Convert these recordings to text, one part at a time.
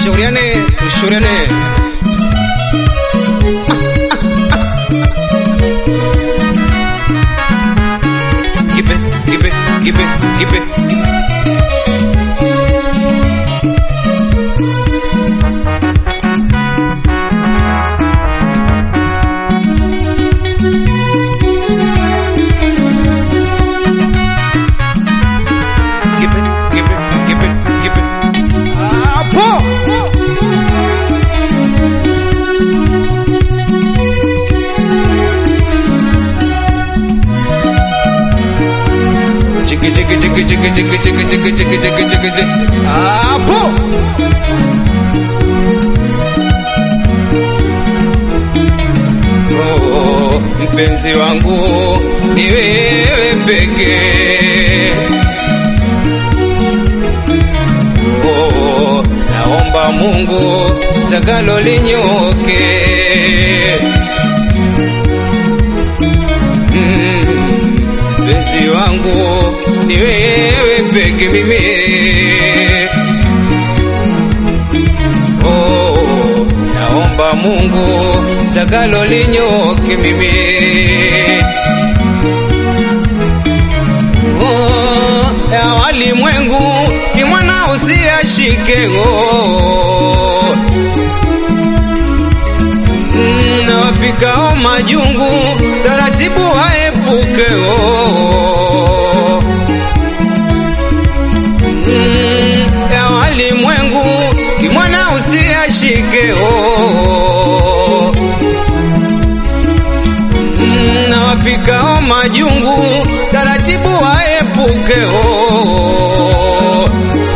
tushauriane, tushauriane. Kipe, kipe, kipe, kipe. Kipe, kipe, kipe, kipe. Hapo. Chiki chiki chiki chiki chiki chiki chiki chiki chiki chiki chiki. Hapo. Oh, mpenzi wangu ni wewe pekee. Oh, naomba Mungu takalo linyoke. Mm, Mpenzi wangu ni wewe peke mimi. Oh, naomba Mungu takalo linyoke mimi. Oh, ya walimwengu ni mwana usiashike oh. Mm, na wapikao majungu taratibu waepuke oh. Mm, ya walimwengu ni mwana usiashike oh. Mm, na wapikao majungu taratibu waepuke oh.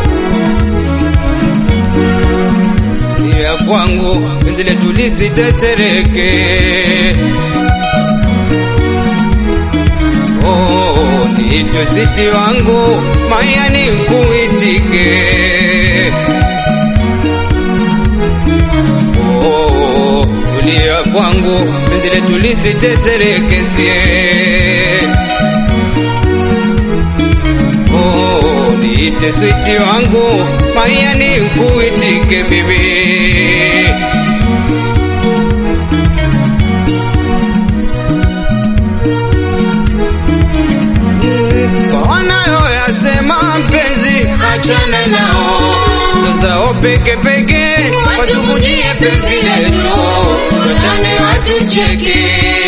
ya kwangu penzi letu lisitetereke oh, niitwe siti wangu mayani kuitike oh, tulia kwangu penzi letu lisitetereke sie Oh, niite switi wangu mayani kuitike bibi Mm, kwa wanayoyasema mpenzi achana nao sasa peke peke watukujie penzi letu wachane watucheke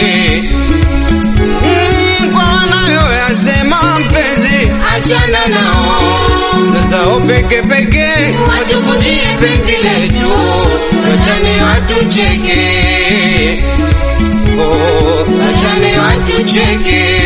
Mm, kwa wanayoyasema mpenzi achana nao sasa peke peke watukujie penzi letu wachane watucheke oh, wachane watucheke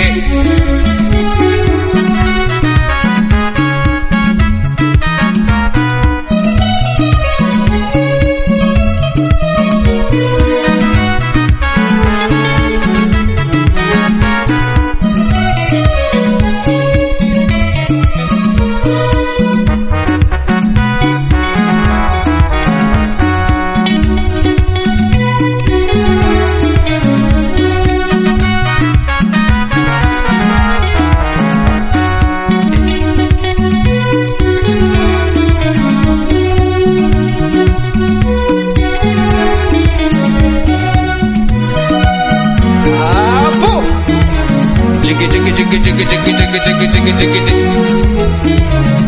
hapo chiki chiki chiki chiki chiki chiki chiki chiki chiki chiki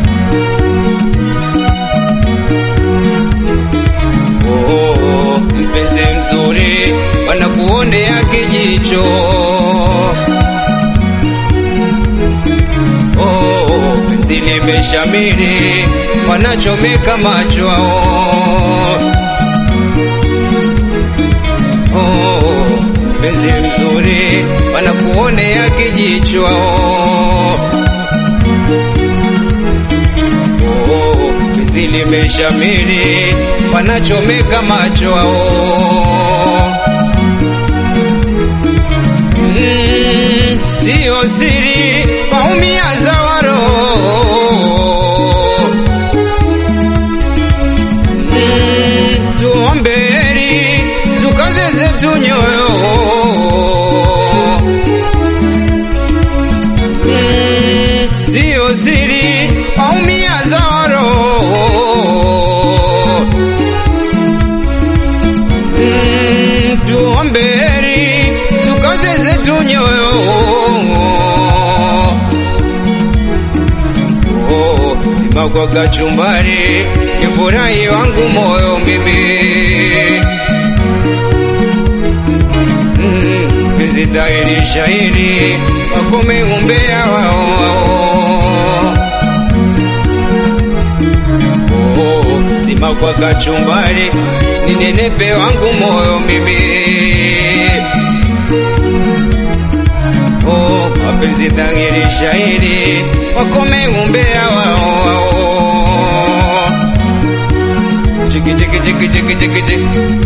Oh, mpenzi mzuri wanakuonea kijicho Oh, penzi limeshamiri wanachomeka macho Oh, penzi mzuri wanakuonea kijicho Oh, penzi limeshamiri wanachomeka macho Mm, sio siri waumia za waro Mm, tuombe heri tukaze zetu nyoyo Mm, sio siri waumia za roho sima kwa kachumbari, ni furahi wangu moyo mimi Mm, penzi dhahiri shahiri wakome umbea wao wao. Oh, sima kwa kachumbari ni nenepe wangu moyo mimi oh, mapenzi dhahiri shahiri wakome umbea wao wao. Chiki chiki chiki chiki chiki chiki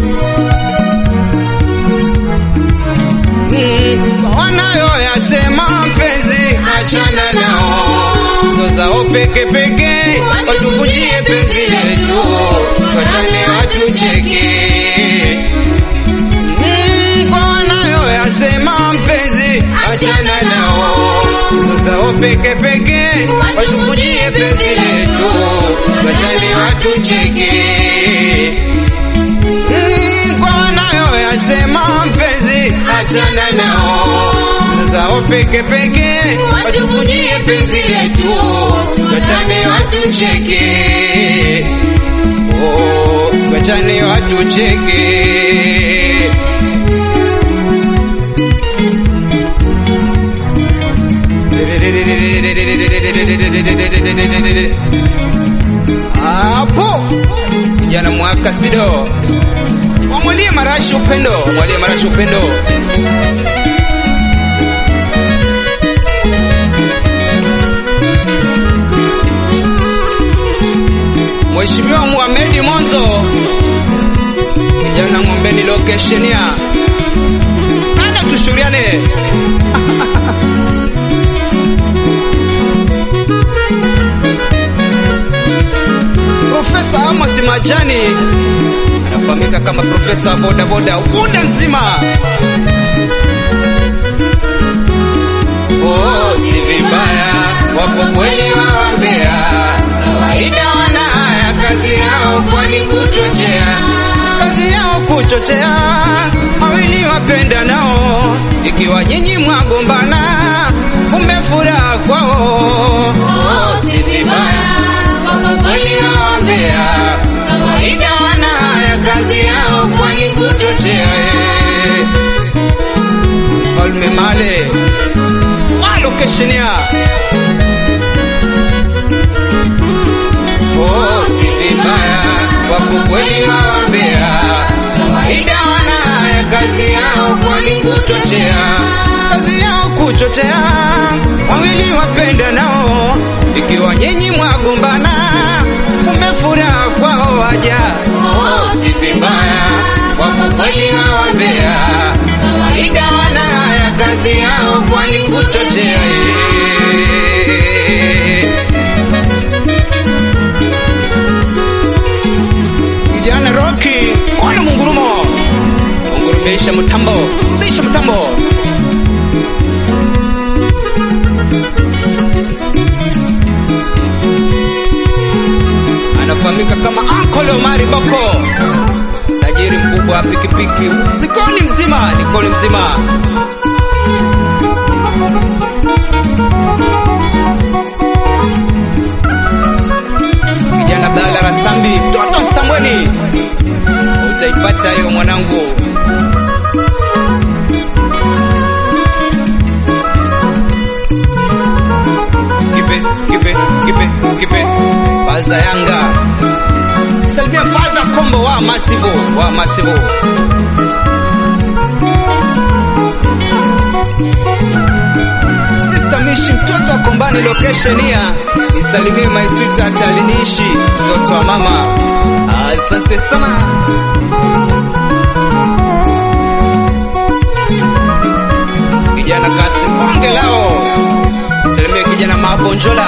Mm, wanayoyasema mpenzi achana nao zozao peke peke watuvunjie penzi letu wachane watucheke Mm, kwa wanayoyasema mpenzi achana nao zozao peke peke watuvunjie penzi letu wachane watucheke Mm, kwa wanayoyasema mpenzi achana nao zozao peke peke watuvunjie penzi letu wachane watucheke Oh, wachane watucheke hapo kijana mwaka sido wamwalie marashi upendo mwalie marashi upendo Mheshimiwa Muhamedi Monzo, kijana ng'ombeni lokeshenia, ana tushuriane Profesa Amos Majani anafahamika kama profesa wa boda boda ukunda nzima. Oh, si vibaya wapo kweli wawambea kawaida wana haya kazi yao kwani kuchochea kazi yao kuchochea wawili wapenda nao, ikiwa nyinyi mwagombana, kumbe furaha kwao. Oh, si vibaya wapo kweli wawambea kawaida wana haya kazi yao kwani kuchochea Eh, Mfalme Male walokeshenia Oh, si vibaya wapo kweli wawambea kawaida wana haya kazi yao kwani kuchochea kazi yao kuchochea, wawili wapenda nao, ikiwa nyinyi mwagombana, kumbe furaha kwao waja. Oh, si vibaya wapo kweli wawambea kawaida wana haya kazi yao kwani kuchochea Kijana Rocky, kona mungurumo, mungurumisha mtambo, rudisha mtambo. Anafahamika kama Uncle Omari Boko, tajiri mkubwa wa pikipiki, Likoni mzima, Likoni mzima. Kijana Abdalla Rasambi, mtoto Msambweni, utaipata hiyo mwanangu. Kipe, kipe, kipe, kipe, Faza Yanga, salimia Faza Kombo wa Masivo, wa Masivo. Sister Mishi, mtoto wa Kombani location ya nisalimie my sweetheart aliniishi mtoto wa mama. Asante sana. Kijana Kasim Bonge lao, salimie kijana Mabonjola.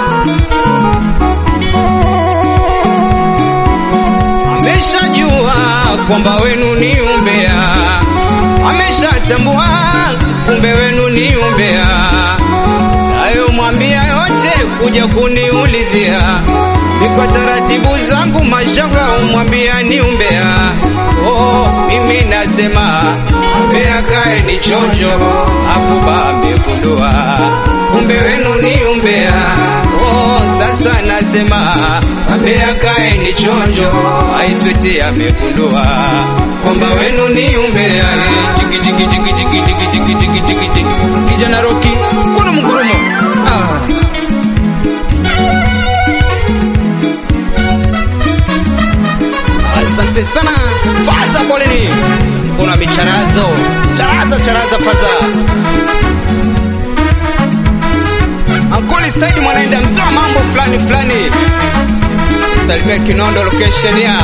Ameshajua kwamba wenu ni umbea, ameshatambua kumbe wenu ni umbea. Nayo mwambia yote kuja kuniulizia, ni kwa taratibu zangu mashaka umwambia ni umbea. Oh, mimi nasema umbea kae ni chonjo, hapo amegundua kumbe wenu ni umbea. Oh, sasa anasema ambea kae ni chonjo, aiswete amegundua kwamba wenu ni umbea. Eh, Jiki jiki jiki jiki jiki jiki jiki jiki jiki kijana Roki kuna mgurumo ah. Asante sana faza, poleni. Kuna micharazo charaza charaza faza Ankoli Said mwanaenda mzee wa mambo fulani fulani, salimia Kinondo location ya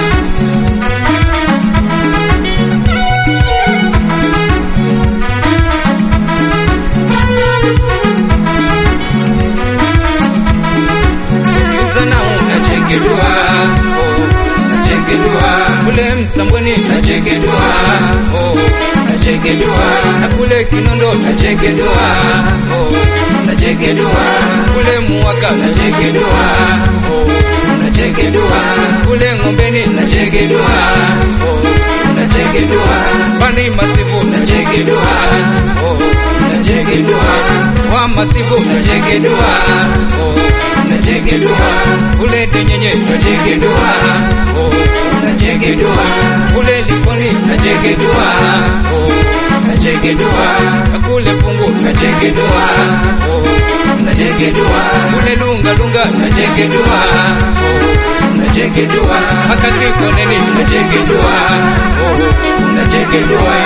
Yuzana unachekedua oh, nachekedua kule Msambweni nachekedua oh, nachekedua na kule Kinondo nachekedua oh, nachekedua kule Muwaka nachekedua oh, nachekedua kule Ng'ombeni nachekedua oh, nachekedua Bani Masifu nachekedua oh, nachekedua wa Masifu nachekedua oh, nachekedua kule Denyenye nachekedua oh, nachekedua kule Likoni nachekedua oh, nachekedua kule Pungu nachekedua oh, nachekedua kule Lunga Lunga nachekedua oh, nachekedua haka Kikoneni nachekedua oh, nachekedua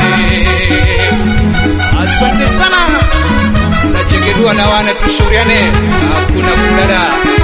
Asante sana nachekedua na wana tushauriane, hakuna kulala.